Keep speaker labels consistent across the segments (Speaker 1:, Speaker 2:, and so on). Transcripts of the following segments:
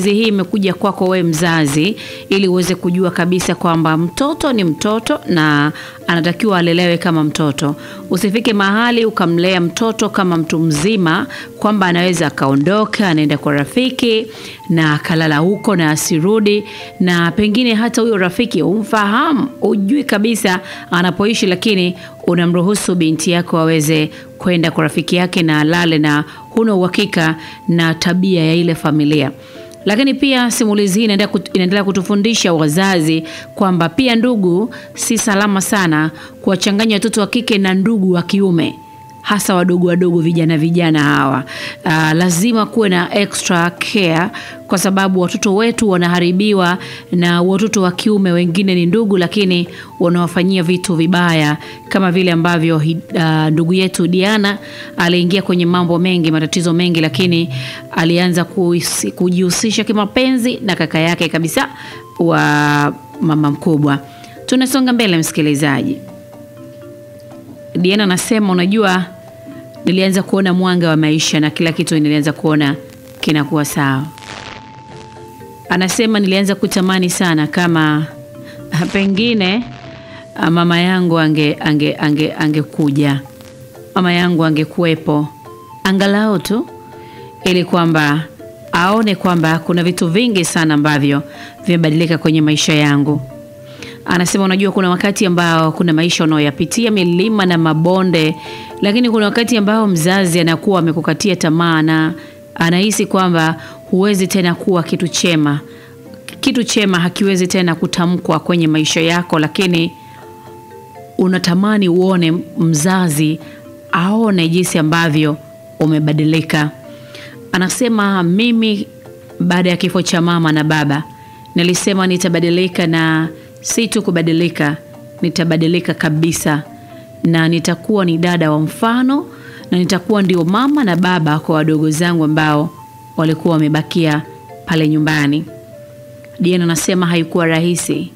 Speaker 1: simulizi hii imekuja kwako wewe mzazi, ili uweze kujua kabisa kwamba mtoto ni mtoto na anatakiwa alelewe kama mtoto. Usifike mahali ukamlea mtoto kama mtu mzima, kwamba anaweza akaondoka anaenda kwa rafiki na akalala huko na asirudi, na pengine hata huyo rafiki umfahamu, ujui kabisa anapoishi, lakini unamruhusu binti yako aweze kwenda kwa rafiki yake na alale, na huna uhakika na tabia ya ile familia. Lakini pia simulizi hii inaendelea kut- inaendelea kutufundisha wazazi kwamba pia ndugu si salama sana kuwachanganya watoto wa kike na ndugu wa kiume hasa wadogo wadogo vijana vijana hawa. Uh, lazima kuwe na extra care kwa sababu watoto wetu wanaharibiwa na watoto wa kiume wengine ni ndugu, lakini wanawafanyia vitu vibaya kama vile ambavyo hi- uh, ndugu yetu Diana aliingia kwenye mambo mengi, matatizo mengi, lakini alianza kuhisi- kujihusisha kimapenzi na kaka yake kabisa wa mama mkubwa. Tunasonga mbele, msikilizaji. Diana anasema unajua, nilianza kuona mwanga wa maisha na kila kitu nilianza kuona kinakuwa sawa. Anasema nilianza kutamani sana kama ah, pengine ah, mama yangu ange ange ange angekuja, mama yangu angekuwepo angalau tu, ili kwamba aone kwamba kuna vitu vingi sana ambavyo vimebadilika kwenye maisha yangu. Anasema unajua, kuna wakati ambao kuna maisha unayoyapitia milima na mabonde, lakini kuna wakati ambao mzazi anakuwa amekukatia tamaa na anahisi kwamba huwezi tena kuwa kitu chema. Kitu chema hakiwezi tena kutamkwa kwenye maisha yako, lakini unatamani uone mzazi aone jinsi ambavyo umebadilika. Anasema mimi baada ya kifo cha mama na baba nilisema nitabadilika, na si tu kubadilika, nitabadilika kabisa, na nitakuwa ni dada wa mfano, na nitakuwa ndio mama na baba kwa wadogo zangu ambao walikuwa wamebakia pale nyumbani. Diana anasema haikuwa rahisi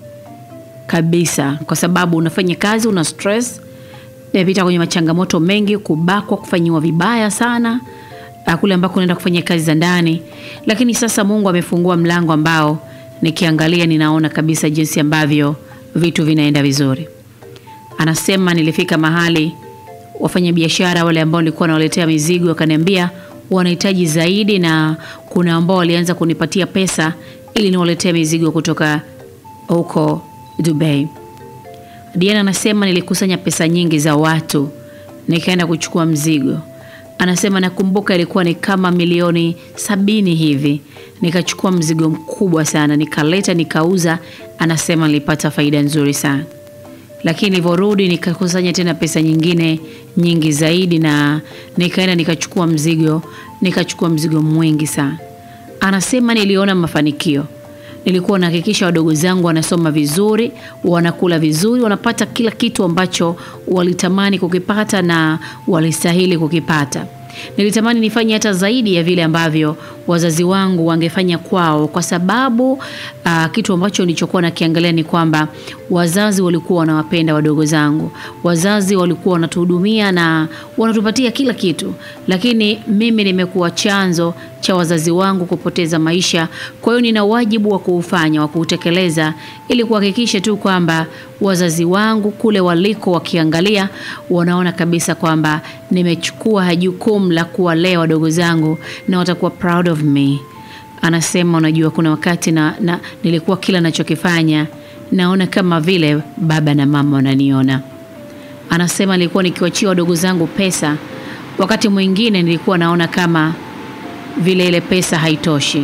Speaker 1: kabisa, kwa sababu unafanya kazi, una stress, nimepita kwenye machangamoto mengi, kubakwa, kufanyiwa vibaya sana ah, kule ambako unaenda kufanya kazi za ndani, lakini sasa Mungu amefungua mlango ambao nikiangalia ninaona kabisa jinsi ambavyo vitu vinaenda vizuri. Anasema nilifika mahali wafanya biashara wale ambao nilikuwa nawaletea mizigo wakaniambia wanahitaji zaidi, na kuna ambao walianza kunipatia pesa ili niwaletee mizigo kutoka huko Dubai. Diana anasema nilikusanya pesa nyingi za watu nikaenda kuchukua mzigo. Anasema nakumbuka ilikuwa ni kama milioni sabini hivi. Nikachukua mzigo mkubwa sana, nikaleta nikauza. Anasema nilipata faida nzuri sana, lakini nilivyorudi nikakusanya tena pesa nyingine nyingi zaidi, na nikaenda nikachukua mzigo, nikachukua mzigo mwingi sana. Anasema niliona mafanikio nilikuwa nahakikisha wadogo zangu wanasoma vizuri, wanakula vizuri, wanapata kila kitu ambacho walitamani kukipata na walistahili kukipata. Nilitamani nifanye hata zaidi ya vile ambavyo wazazi wangu wangefanya kwao, kwa sababu uh, kitu ambacho nilichokuwa nakiangalia ni kwamba wazazi walikuwa wanawapenda wadogo zangu, wazazi walikuwa wanatuhudumia na wanatupatia kila kitu, lakini mimi nimekuwa chanzo cha wazazi wangu kupoteza maisha. Kwa hiyo nina wajibu wa kuufanya, wa kuutekeleza ili kuhakikisha tu kwamba wazazi wangu kule waliko wakiangalia, wanaona kabisa kwamba nimechukua jukumu la kuwalea wadogo zangu na watakuwa proud of me. Anasema unajua, kuna wakati na, na nilikuwa kila nachokifanya naona kama vile baba na mama wananiona. Anasema nilikuwa nikiwachia wadogo zangu pesa, wakati mwingine nilikuwa naona kama vile ile pesa haitoshi.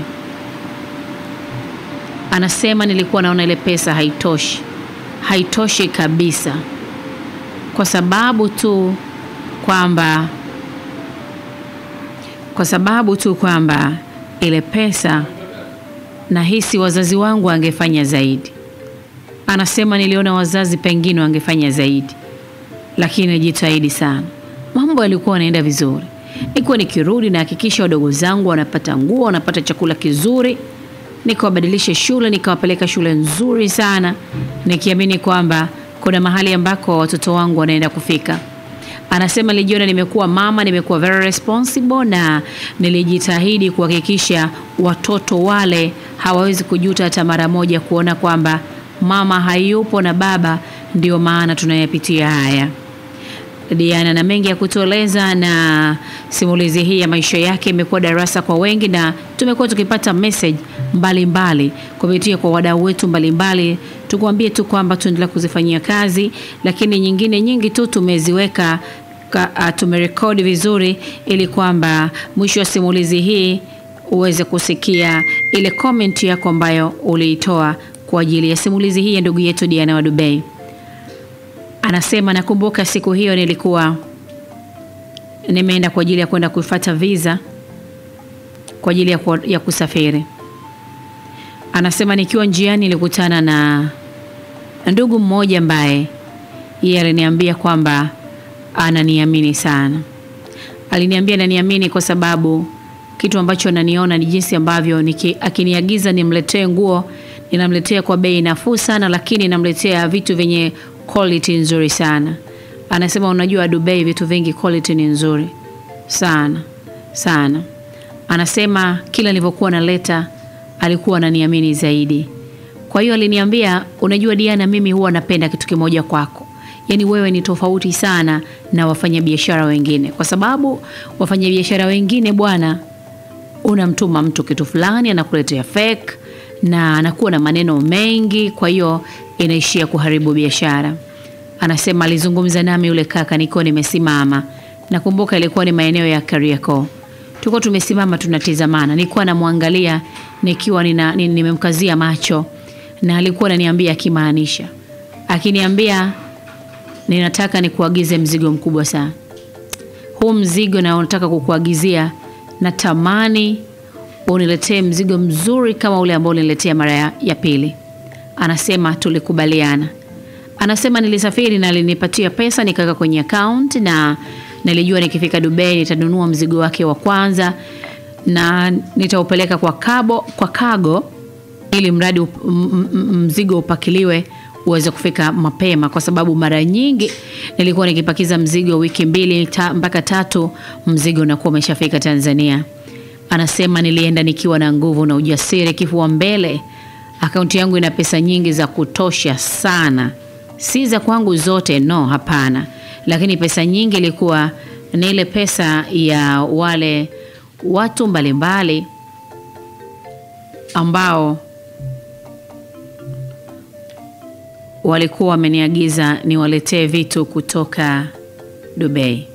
Speaker 1: Anasema nilikuwa naona ile pesa haitoshi, haitoshi kabisa, kwa sababu tu kwamba kwa sababu tu kwamba ile pesa nahisi wazazi wangu wangefanya zaidi. Anasema niliona wazazi pengine wangefanya zaidi, lakini najitahidi sana. Mambo yalikuwa yanaenda vizuri, nilikuwa nikirudi nahakikisha wadogo zangu wanapata nguo, wanapata chakula kizuri, nikawabadilisha shule, nikawapeleka shule nzuri sana, nikiamini kwamba kuna mahali ambako watoto wangu wanaenda kufika. Anasema nilijiona nimekuwa mama, nimekuwa very responsible na nilijitahidi kuhakikisha watoto wale hawawezi kujuta hata mara moja kuona kwamba mama hayupo na baba ndio maana tunayapitia haya. Diana na mengi ya kutueleza, na simulizi hii ya maisha yake imekuwa darasa kwa wengi, na tumekuwa tukipata message mbalimbali kupitia kwa wadau wetu mbalimbali. Tukuambie tu kwamba tuendelea kuzifanyia kazi, lakini nyingine nyingi tu tumeziweka ka, tumerekodi vizuri ili kwamba mwisho wa simulizi hii uweze kusikia ile comment yako ambayo uliitoa kwa ajili ya simulizi hii ya ndugu yetu Diana wa Dubai. Anasema nakumbuka siku hiyo nilikuwa nimeenda kwa ajili ya kwenda kufuata visa kwa ajili ya, ku, ya kusafiri. Anasema nikiwa njiani nilikutana na ndugu mmoja ambaye yeye aliniambia kwamba ananiamini sana. Aliniambia ananiamini kwa sababu kitu ambacho ananiona ni jinsi ambavyo niki, akiniagiza nimletee nguo ninamletea kwa bei nafuu sana, lakini namletea vitu vyenye quality nzuri sana. Anasema unajua, Dubai vitu vingi quality ni nzuri sana sana. Anasema kila nilivyokuwa naleta alikuwa ananiamini zaidi. Kwa hiyo aliniambia, unajua Diana, mimi huwa napenda kitu kimoja kwako, yaani wewe ni tofauti sana na wafanyabiashara wengine, kwa sababu wafanyabiashara wengine bwana, unamtuma mtu kitu fulani anakuletea fake na anakuwa na maneno mengi, kwa hiyo inaishia kuharibu biashara. Anasema alizungumza nami yule kaka nikiwa nimesimama, nakumbuka ilikuwa ni maeneo ya Kariakoo, tuko tumesimama tunatizamana, nilikuwa namwangalia nikiwa nina, nimemkazia macho, na alikuwa ananiambia akimaanisha, akiniambia ninataka nikuagize mzigo mkubwa sana, huu mzigo na unataka kukuagizia, natamani uniletee mzigo mzuri kama ule ambao uniletea mara ya, ya pili. Anasema tulikubaliana. Anasema nilisafiri na alinipatia pesa nikaweka kwenye account, na nilijua nikifika Dubai nitanunua mzigo wake wa kwanza na nitaupeleka kwa kabo, kwa kago ili mradi up, mzigo upakiliwe uweze kufika mapema, kwa sababu mara nyingi nilikuwa nikipakiza mzigo wiki mbili ta, mpaka tatu mzigo unakuwa umeshafika Tanzania. Anasema nilienda nikiwa na nguvu na ujasiri, kifua mbele. Akaunti yangu ina pesa nyingi za kutosha sana, si za kwangu zote, no, hapana, lakini pesa nyingi ilikuwa ni ile pesa ya wale watu mbalimbali ambao walikuwa wameniagiza niwaletee vitu kutoka Dubai.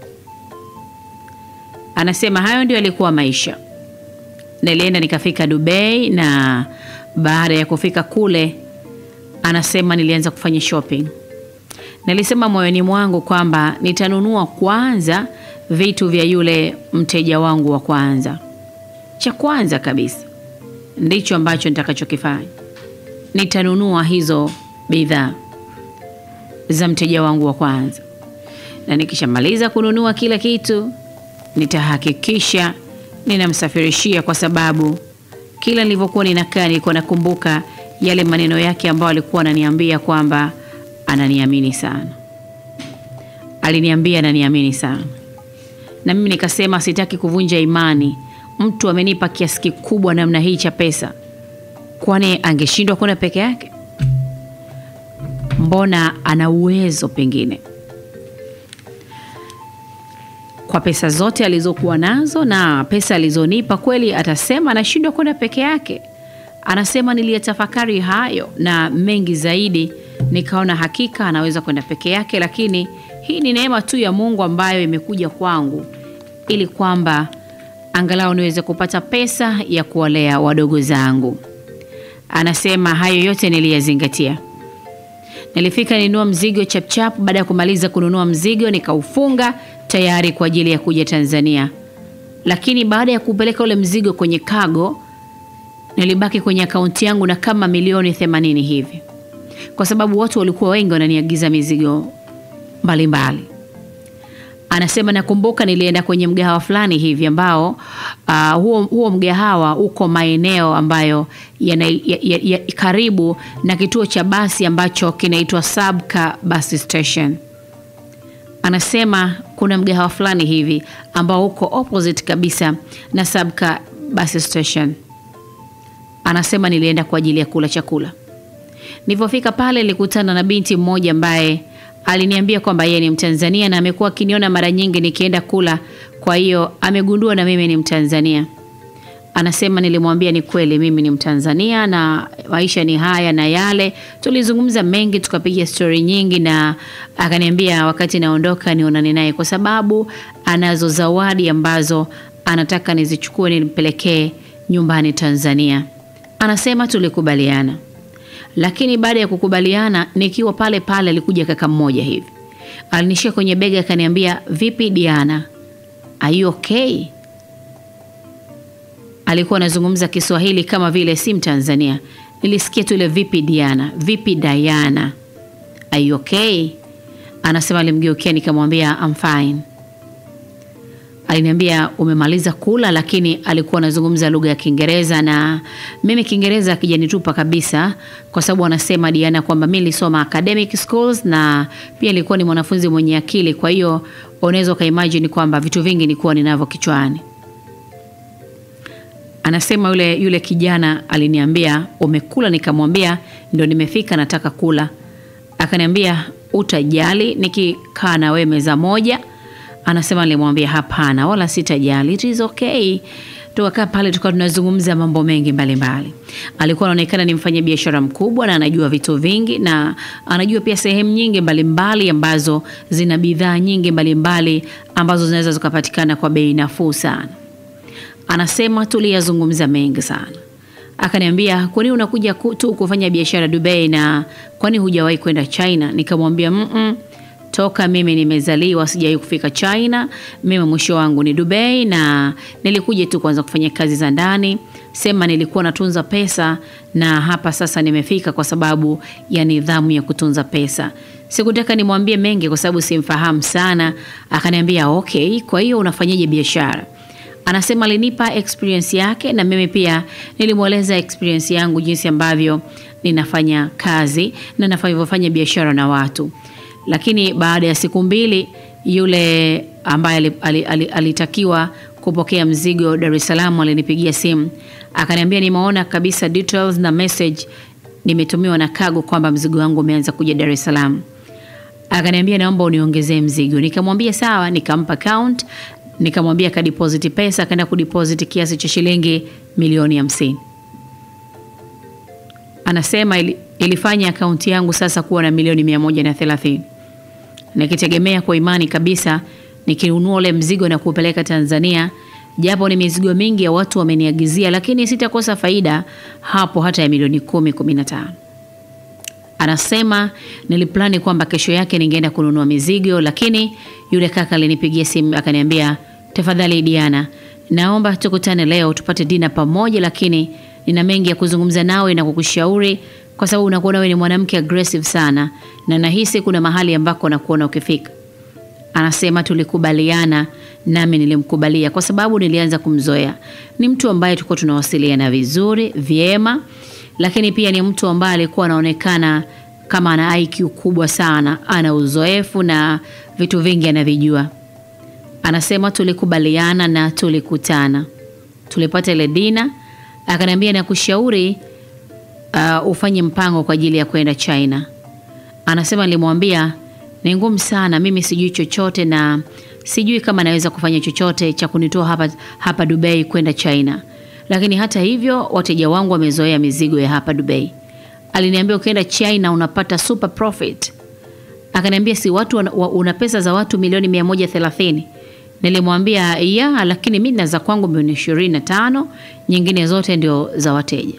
Speaker 1: Anasema hayo ndio yalikuwa maisha. Nilienda nikafika Dubai, na baada ya kufika kule, anasema nilianza kufanya shopping. Nilisema moyoni mwangu kwamba nitanunua kwanza vitu vya yule mteja wangu wa kwanza. Cha kwanza kabisa ndicho ambacho nitakachokifanya, nitanunua hizo bidhaa za mteja wangu wa kwanza, na nikishamaliza kununua kila kitu nitahakikisha ninamsafirishia, kwa sababu kila nilivyokuwa ninakaa nilikuwa nakumbuka yale maneno yake ambayo alikuwa ananiambia kwamba ananiamini sana. Aliniambia ananiamini sana, na mimi nikasema sitaki kuvunja imani. Mtu amenipa kiasi kikubwa namna hii cha pesa, kwani angeshindwa kwenda peke yake? Mbona ana uwezo pengine kwa pesa zote alizokuwa nazo na pesa alizonipa, kweli atasema anashindwa kwenda peke yake? Anasema niliyatafakari hayo na mengi zaidi, nikaona hakika anaweza kwenda peke yake, lakini hii ni neema tu ya Mungu ambayo imekuja kwangu ili kwamba angalau niweze kupata pesa ya kuwalea wadogo zangu. Anasema hayo yote niliyazingatia. Nilifika ninunua mzigo chapchap. Baada ya kumaliza kununua mzigo, nikaufunga tayari kwa ajili ya kuja Tanzania, lakini baada ya kupeleka ule mzigo kwenye kago, nilibaki kwenye akaunti yangu na kama milioni themanini hivi, kwa sababu watu walikuwa wengi wananiagiza mizigo mbalimbali. Anasema nakumbuka nilienda kwenye mgahawa fulani hivi ambao uh, huo, huo mgahawa uko maeneo ambayo yana, ya, ya, ya, karibu na kituo cha basi ambacho kinaitwa Sabka bus station. Anasema kuna mgahawa fulani hivi ambao uko opposite kabisa na Sabka bus station. Anasema nilienda kwa ajili ya kula chakula. Nilipofika pale nilikutana na binti mmoja ambaye aliniambia kwamba yeye ni Mtanzania na amekuwa akiniona mara nyingi nikienda kula, kwa hiyo amegundua na mimi ni Mtanzania. Anasema nilimwambia ni kweli mimi ni Mtanzania na maisha ni haya na yale. Tulizungumza mengi, tukapiga stori nyingi, na akaniambia wakati naondoka nionane naye kwa sababu anazo zawadi ambazo anataka nizichukue nimpelekee nyumbani Tanzania. Anasema tulikubaliana, lakini baada ya kukubaliana, nikiwa pale pale, alikuja kaka mmoja hivi, alinishika kwenye bega akaniambia, vipi Diana, are you okay? alikuwa anazungumza Kiswahili kama vile si Mtanzania. Nilisikia tu ile vipi Diana, vipi Diana, are you okay? Anasema alimgeukia, nikamwambia I'm fine. Aliniambia umemaliza kula, lakini alikuwa anazungumza lugha ya Kiingereza na mimi Kiingereza akijanitupa kabisa, kwa sababu anasema Diana kwamba mimi nilisoma academic schools na pia nilikuwa ni mwanafunzi mwenye akili, kwa hiyo unaweza ukaimagine kwamba vitu vingi nilikuwa ninavyo kichwani. Anasema yule yule kijana aliniambia umekula, nikamwambia ndo nimefika, nataka kula. Akaniambia utajali nikikaa na wewe meza moja? Anasema nilimwambia hapana, wala sitajali, it is okay. Tukakaa pale tukawa tunazungumza mambo mengi mbalimbali mbali. Alikuwa anaonekana ni mfanya biashara mkubwa na anajua vitu vingi na anajua pia sehemu nyingi mbalimbali mbali ambazo zina bidhaa nyingi mbalimbali mbali ambazo zinaweza zikapatikana kwa bei nafuu sana. Anasema tuliyazungumza mengi sana. Akaniambia, kwani unakuja tu kufanya biashara Dubai na kwani hujawahi kwenda China? Nikamwambia mm -mm, toka mimi nimezaliwa sijawahi kufika China. Mimi mwisho wangu ni Dubai na nilikuja tu kwanza kufanya kazi za ndani, sema nilikuwa natunza pesa na hapa sasa nimefika kwa sababu ya nidhamu ya kutunza pesa. Sikutaka nimwambie mengi kwa sababu simfahamu sana. Akaniambia okay, kwa hiyo unafanyaje biashara? Anasema alinipa experience yake na mimi pia nilimweleza experience yangu jinsi ambavyo ninafanya kazi na ninavyofanya biashara na watu. Lakini baada ya siku mbili, yule ambaye alitakiwa kupokea mzigo Dar es Salaam alinipigia simu akaniambia, nimeona kabisa details na message nimetumiwa na Cargo kwamba mzigo wangu umeanza kuja Dar es Salaam. Akaniambia, naomba uniongezee mzigo. Nikamwambia sawa, nikampa account nikamwambia kadeposit pesa, akaenda kudeposit kiasi cha shilingi milioni hamsini. Anasema ili, ilifanya akaunti yangu sasa kuwa na milioni mia moja na thelathini nikitegemea kwa imani kabisa nikinunua ule mzigo na kupeleka Tanzania, japo ni mizigo mingi ya watu wameniagizia, lakini sitakosa faida hapo hata ya milioni kumi kumi na tano. Anasema niliplani kwamba kesho yake ningeenda kununua mizigo, lakini yule kaka alinipigia simu akaniambia, tafadhali Diana, naomba tukutane leo tupate dina pamoja, lakini nina mengi ya kuzungumza nawe na kukushauri, kwa sababu unakuona wewe ni mwanamke aggressive sana, na nahisi kuna mahali ambako nakuona ukifika. Anasema tulikubaliana, nami nilimkubalia kwa sababu nilianza kumzoea. Ni mtu ambaye tulikuwa tunawasiliana vizuri vyema lakini pia ni mtu ambaye alikuwa anaonekana kama ana IQ kubwa sana, ana uzoefu na vitu vingi anavijua. Anasema tulikubaliana na tulikutana, tulipata ile dina, akaniambia nakushauri uh, ufanye mpango kwa ajili ya kwenda China. Anasema nilimwambia ni ngumu sana, mimi sijui chochote na sijui kama naweza kufanya chochote cha kunitoa hapa, hapa Dubai kwenda China lakini hata hivyo wateja wangu wamezoea mizigo ya hapa Dubai. Aliniambia ukienda China unapata super profit. Akaniambia si watu una pesa za watu milioni 130. Nilimwambia ya, lakini mimi na za kwangu milioni 25, nyingine zote ndio za wateja.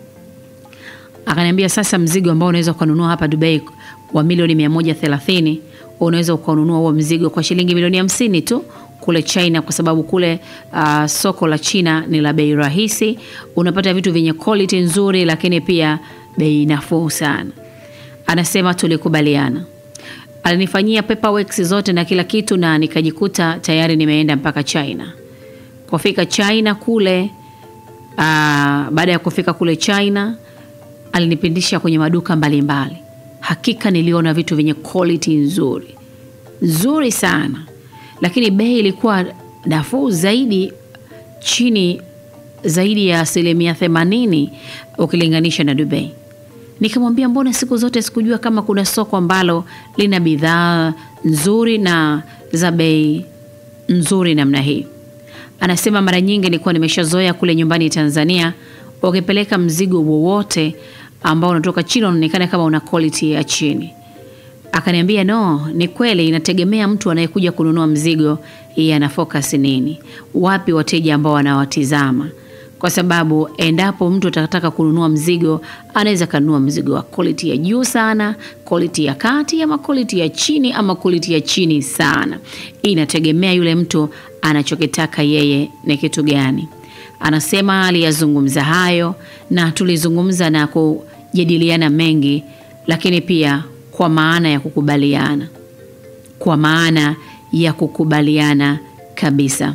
Speaker 1: Akaniambia sasa, mzigo ambao unaweza kununua hapa Dubai wa milioni 130 unaweza ukanunua huo mzigo kwa shilingi milioni hamsini tu kule China kwa sababu kule uh, soko la China ni la bei rahisi, unapata vitu vyenye quality nzuri, lakini pia bei nafuu sana. Anasema tulikubaliana, alinifanyia paperwork zote na kila kitu, na nikajikuta tayari nimeenda mpaka China. Kufika China kule uh, baada ya kufika kule China alinipindisha kwenye maduka mbalimbali mbali. Hakika niliona vitu vyenye quality nzuri nzuri sana lakini bei ilikuwa nafuu zaidi, chini zaidi ya asilimia themanini ukilinganisha na Dubai. Nikamwambia mbona siku zote sikujua kama kuna soko ambalo lina bidhaa nzuri na za bei nzuri namna hii. Anasema mara nyingi nilikuwa nimeshazoea kule nyumbani Tanzania, ukipeleka mzigo wowote ambao unatoka China unaonekana kama una quality ya chini. Akaniambia no, ni kweli, inategemea mtu anayekuja kununua mzigo, yeye ana focus nini, wapi wateja ambao wanawatizama kwa sababu endapo mtu atataka kununua mzigo anaweza kanunua mzigo wa quality ya juu sana, quality ya kati, ama quality ya chini, ama quality ya chini sana. Inategemea yule mtu anachokitaka yeye ni kitu gani. Anasema aliyazungumza hayo na tulizungumza na kujadiliana mengi, lakini pia kwa maana ya kukubaliana, kwa maana ya kukubaliana kabisa.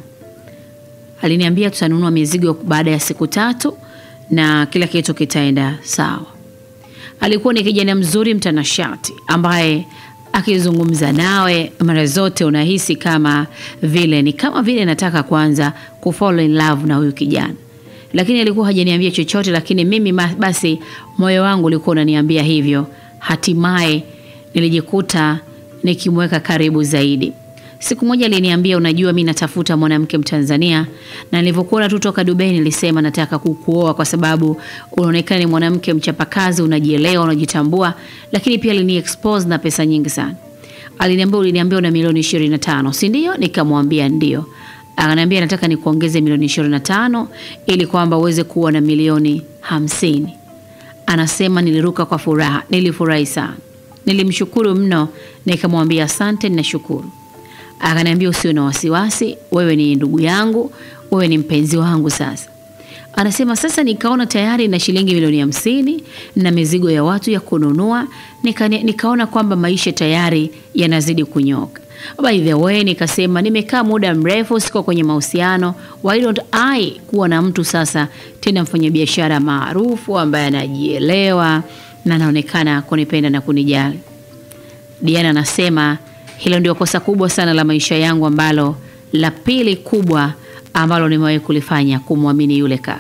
Speaker 1: Aliniambia tutanunua mizigo baada ya siku tatu na kila kitu kitaenda sawa. Alikuwa ni kijana mzuri mtanashati ambaye akizungumza nawe mara zote unahisi kama vile ni kama vile nataka kwanza kufall in love na huyu kijana, lakini alikuwa hajaniambia chochote, lakini mimi basi moyo wangu ulikuwa unaniambia hivyo. Hatimaye nilijikuta nikimweka karibu zaidi. Siku moja aliniambia, unajua, mi natafuta mwanamke Mtanzania, na nilivyokuona tu toka Dubai nilisema nataka kukuoa kwa sababu unaonekana ni mwanamke mchapakazi, unajielewa, unajitambua, lakini pia alini expose na pesa nyingi sana. Aliniambia, uliniambia una milioni 25, si ndio? Nikamwambia ndio. Akaniambia nataka nikuongeze milioni 25 ili kwamba uweze kuwa na milioni hamsini. Anasema niliruka kwa furaha, nilifurahi sana, nilimshukuru mno, nikamwambia asante, ninashukuru. Akaniambia usiwe na wasiwasi, wewe ni ndugu yangu, wewe ni mpenzi wangu. Sasa anasema sasa, nikaona tayari na shilingi milioni hamsini na mizigo ya watu ya kununua, nika, nikaona kwamba maisha tayari yanazidi kunyoka. By the way, nikasema nimekaa muda mrefu siko kwenye mahusiano, why don't I kuwa na mtu sasa tena mfanyabiashara maarufu ambaye anajielewa na anaonekana kunipenda na kunijali. Diana anasema hilo ndio kosa kubwa sana la maisha yangu, ambalo la pili kubwa ambalo nimewahi kulifanya, kumwamini yule kaka.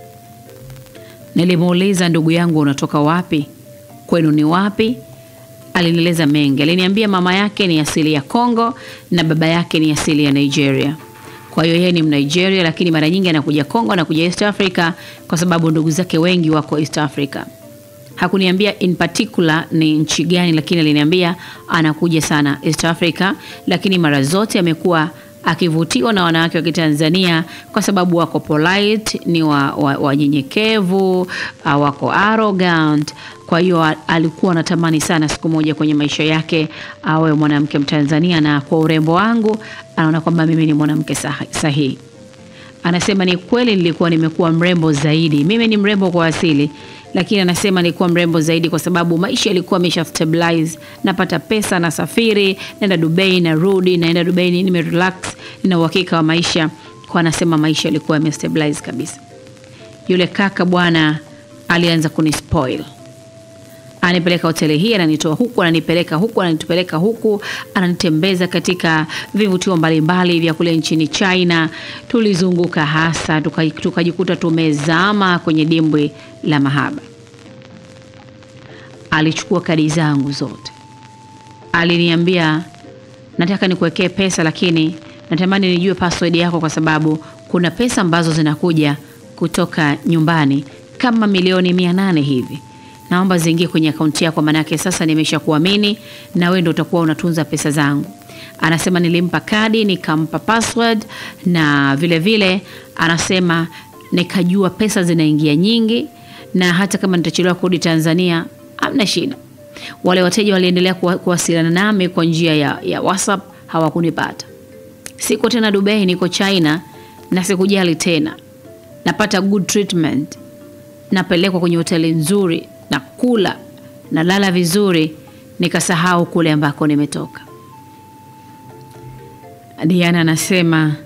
Speaker 1: Nilimuuliza, ndugu yangu, unatoka wapi? Kwenu ni wapi? Alinieleza mengi. Aliniambia mama yake ni asili ya Kongo na baba yake ni asili ya Nigeria. Kwa hiyo yeye ni Mnigeria, lakini mara nyingi anakuja Kongo, anakuja East Africa kwa sababu ndugu zake wengi wako East Africa. Hakuniambia in particular ni nchi gani, lakini aliniambia anakuja sana East Africa, lakini mara zote amekuwa akivutiwa na wanawake wa Kitanzania kwa sababu wako polite, ni wanyenyekevu, wa, wa wako arrogant. Kwa hiyo alikuwa anatamani sana siku moja kwenye maisha yake awe mwanamke Mtanzania, na kwa urembo wangu anaona kwamba mimi ni mwanamke sahihi. Anasema ni kweli, nilikuwa nimekuwa mrembo zaidi. Mimi ni mrembo kwa asili lakini anasema nilikuwa mrembo zaidi kwa sababu maisha yalikuwa amesha stabilize. Napata pesa, nasafiri, naenda Dubai, narudi, naenda Dubai, nime relax, nina uhakika wa maisha. Kwa anasema maisha yalikuwa yamestabilize kabisa. Yule kaka bwana alianza kunispoil, ananipeleka hoteli hii, ananitoa huku, ananipeleka huku, ananipeleka huku, ananitembeza katika vivutio mbalimbali vya kule nchini China. Tulizunguka hasa tukajikuta tuka tumezama kwenye dimbwi la mahaba. Alichukua kadi zangu zote, aliniambia nataka nikuwekee pesa, lakini natamani nijue password yako, kwa sababu kuna pesa ambazo zinakuja kutoka nyumbani kama milioni mia nane hivi naomba ziingie kwenye akaunti yako, manake sasa nimesha kuamini na wewe ndio utakuwa unatunza pesa zangu. Anasema nilimpa kadi nikampa password, na vile vile anasema nikajua pesa zinaingia nyingi, na hata kama nitachelewa kurudi Tanzania hamna shida. Wale wateja waliendelea kuwasiliana nami kwa njia ya, ya WhatsApp, hawakunipata. Siko tena Dubai, niko China na sikujali tena, napata good treatment, napelekwa kwenye hoteli nzuri na kula na lala vizuri, nikasahau kule ambako nimetoka. Diana anasema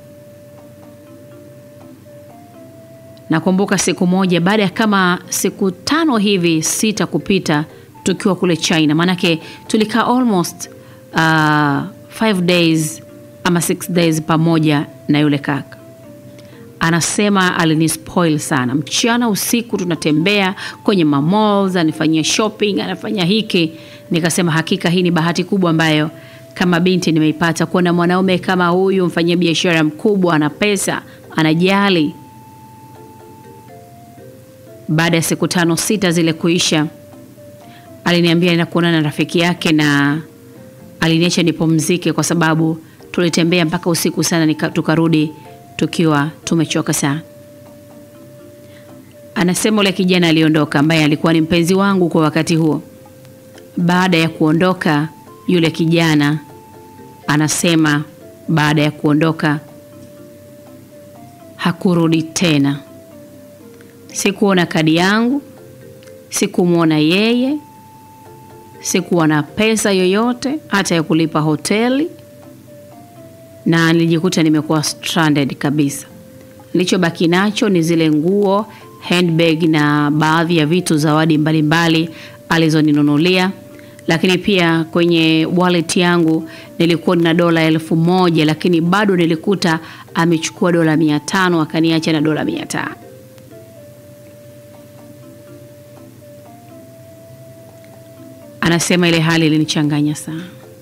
Speaker 1: nakumbuka siku moja, baada ya kama siku tano hivi sita kupita, tukiwa kule China, maanake tulikaa almost uh, five days ama six days pamoja na yule kaka. Anasema alinispoil sana, mchana usiku tunatembea kwenye mamalls, anifanyia shopping, anafanya hiki. Nikasema hakika hii ni bahati kubwa ambayo kama binti nimeipata, kuona mwanaume kama huyu, mfanyia biashara mkubwa, ana pesa, anajali. Baada ya siku tano sita zile kuisha, aliniambia naenda kuonana na rafiki yake na aliniacha nipumzike kwa sababu tulitembea mpaka usiku sana, nika, tukarudi tukiwa tumechoka sana. Anasema ule kijana aliondoka, ambaye alikuwa ni mpenzi wangu kwa wakati huo. Baada ya kuondoka yule kijana, anasema baada ya kuondoka hakurudi tena. Sikuona kadi yangu, sikumwona yeye, sikuwa na pesa yoyote hata ya kulipa hoteli, na nilijikuta nimekuwa stranded kabisa. Nilichobaki nacho ni zile nguo, handbag na baadhi ya vitu zawadi mbalimbali alizoninunulia, lakini pia kwenye wallet yangu nilikuwa nina dola elfu moja lakini bado nilikuta amechukua dola mia tano akaniacha na dola mia tano. Anasema ile hali ilinichanganya sana,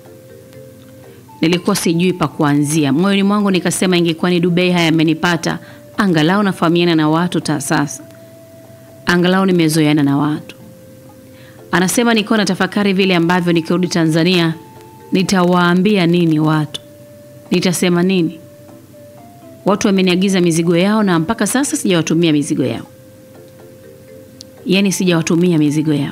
Speaker 1: nilikuwa sijui pa kuanzia. Moyoni mwangu nikasema, ingekuwa ni Dubai haya yamenipata, angalau nafahamiana na watu ta sasa, angalau nimezoeana na watu. Anasema nilikuwa natafakari vile ambavyo nikirudi Tanzania nitawaambia nini watu, nitasema nini? Watu wameniagiza mizigo yao na mpaka sasa sijawatumia mizigo yao, yaani sijawatumia mizigo yao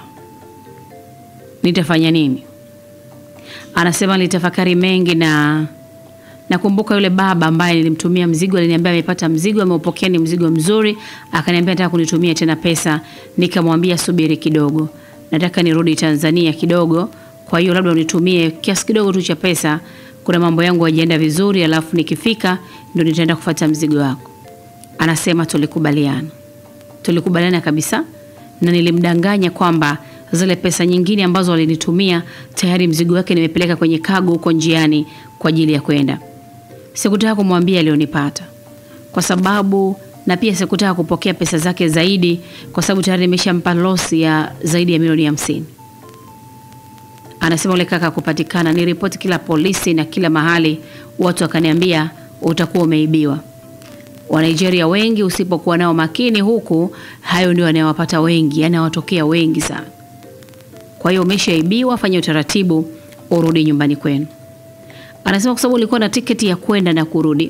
Speaker 1: nitafanya nini? Anasema nilitafakari mengi, na nakumbuka yule baba ambaye nilimtumia mzigo aliniambia amepata mzigo, ameupokea, ni mzigo mzuri. Akaniambia nataka kunitumia tena pesa, nikamwambia subiri kidogo, nataka nirudi Tanzania kidogo, kwa hiyo labda unitumie kiasi kidogo tu cha pesa, kuna mambo yangu hayajaenda vizuri, alafu nikifika ndio nitaenda kufuata mzigo wako. Anasema tulikubaliana, tulikubaliana kabisa, na nilimdanganya kwamba zile pesa nyingine ambazo walinitumia tayari mzigo wake nimepeleka kwenye kago huko njiani kwa ajili ya kwenda. Sikutaka kumwambia alionipata kwa sababu, na pia sikutaka kupokea pesa zake zaidi kwa sababu tayari nimeshampa losi ya zaidi ya milioni hamsini. Anasema ule kaka kupatikana, ni ripoti kila polisi na kila mahali, watu wakaniambia utakuwa umeibiwa. Wa Nigeria wengi usipokuwa nao makini huku, hayo ndio yanayowapata wengi, yanawatokea wengi sana. Kwa hiyo umeshaibiwa, fanya utaratibu urudi nyumbani kwenu. Anasema kwa sababu ulikuwa na tiketi ya kwenda na kurudi.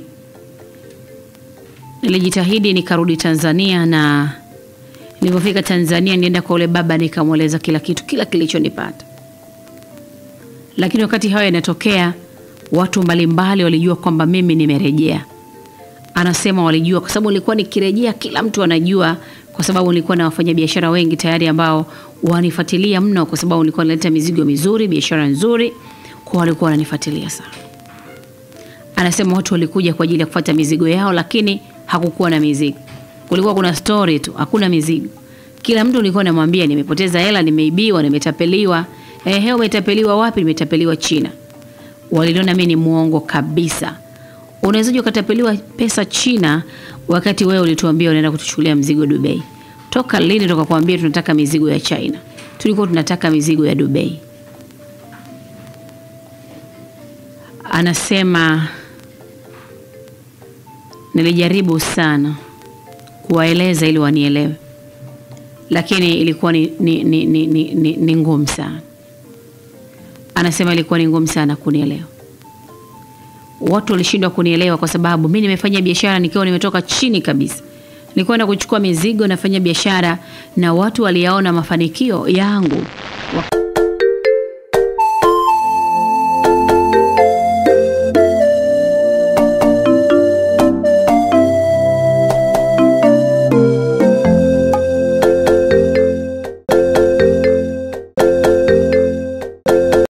Speaker 1: Nilijitahidi nikarudi Tanzania, na nilipofika Tanzania nienda kwa ule baba nikamweleza kila kitu, kila kilichonipata. Lakini wakati hayo yanatokea, watu mbalimbali walijua kwamba mimi nimerejea. Anasema walijua kwa sababu nilikuwa nikirejea, kila mtu anajua kwa sababu nilikuwa na wafanyabiashara wengi tayari ambao wanifuatilia mno, kwa sababu nilikuwa naleta mizigo mizuri, biashara nzuri, kwa walikuwa wananifuatilia sana. Anasema watu walikuja kwa ajili ya kufuata mizigo yao, lakini hakukuwa na mizigo, kulikuwa kuna story tu, hakuna mizigo. Kila mtu nilikuwa namwambia nimepoteza hela, nimeibiwa, nimetapeliwa. Ehe, umetapeliwa wapi? Nimetapeliwa China. Waliliona mimi ni muongo kabisa. Unawezaje ukatapeliwa pesa China wakati wewe ulituambia unaenda kutuchukulia mzigo Dubai? Toka lini tukakwambia tunataka mizigo ya China? Tulikuwa tunataka mizigo ya Dubai. Anasema nilijaribu sana kuwaeleza ili wanielewe, lakini ilikuwa ni, ni, ni, ni, ni, ni, ni ngumu sana. Anasema ilikuwa ni ngumu sana kunielewa watu walishindwa kunielewa kwa sababu mi nimefanya biashara nikiwa nimetoka chini kabisa. Nilikwenda kuchukua mizigo, nafanya biashara na watu waliyaona mafanikio yangu